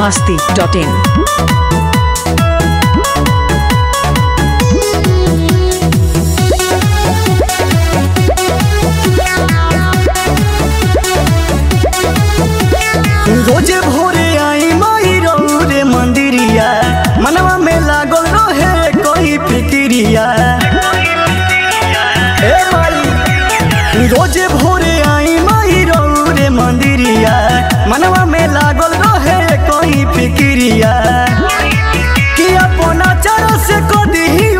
masti.in. रोजे भोरे आई माई रे मंदिरिया मनवा में लागल रहे कोई फिक्रिया ए माई रोजे भोरे आई माई रे मंदिरिया मनवा में लागल रहे कोई फिक्रिया कि अपना चर से को दी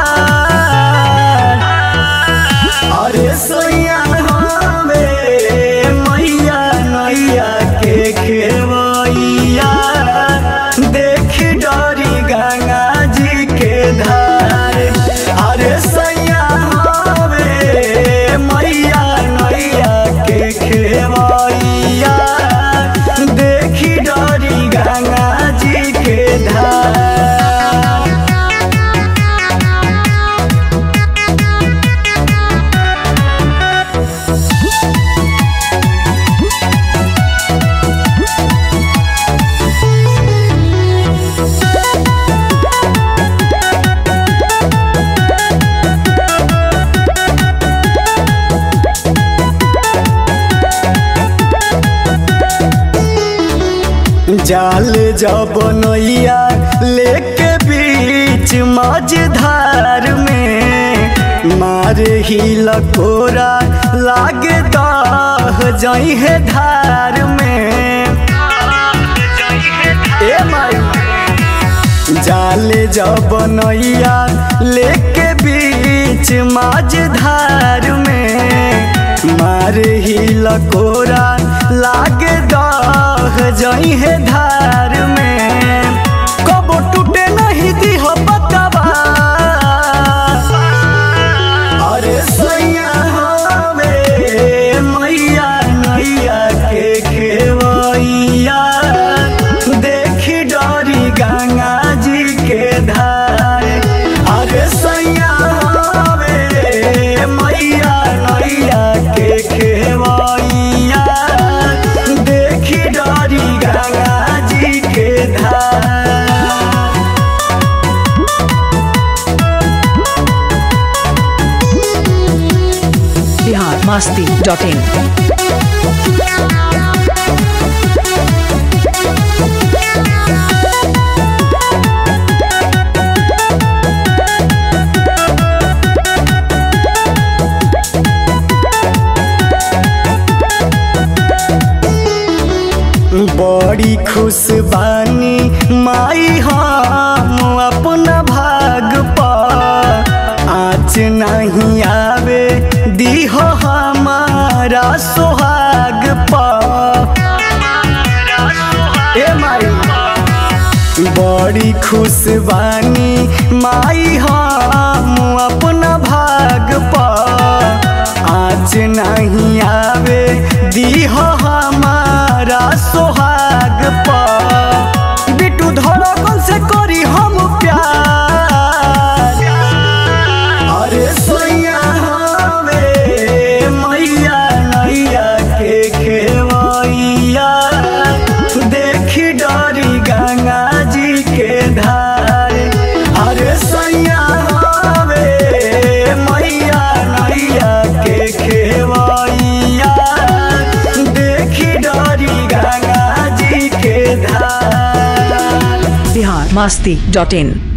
अरे सोया हमे मैया नैया के खेवैया देख डरी गंगा जी के धार अरे सैया हमे मैया नैया के खेवैया देख डरी गंगा जी के धार जाल जब नैया लेके बीच मझधार में मारे ही लकोरा लागे दाह जाई है धार में ए माई जाल जब नैया लेके बीच मझधार में मारे ही लकोरा लागे दाह जाई है धार में कबो टूटे नहीं दी हो पतवा अरे सैया हमे मैया नैया के खेवैया देख डरी गंगा जी के धार अरे सैया हमे मैया नैया के खेवैया देख डरी गंगा जी के धार Bihar masti.in. बड़ी खुश बानी माई हम अपना भाग पर आँच नहीं आवे दीहो हमारा सोहाग पर ए माई बड़ी खुश बानी माई हम अपना भाग पर आँच नहीं आवे दीह हमारा सोहाग पर बिटू धड़कन से करी हम प्यार अरे सोया हमे मैया नैया के खेवैया देख डरी गंगा जी के धार अरे सैया हमे मैया नैया के खेवैया देख डरी गंगा जी के धार Bihar masti.in.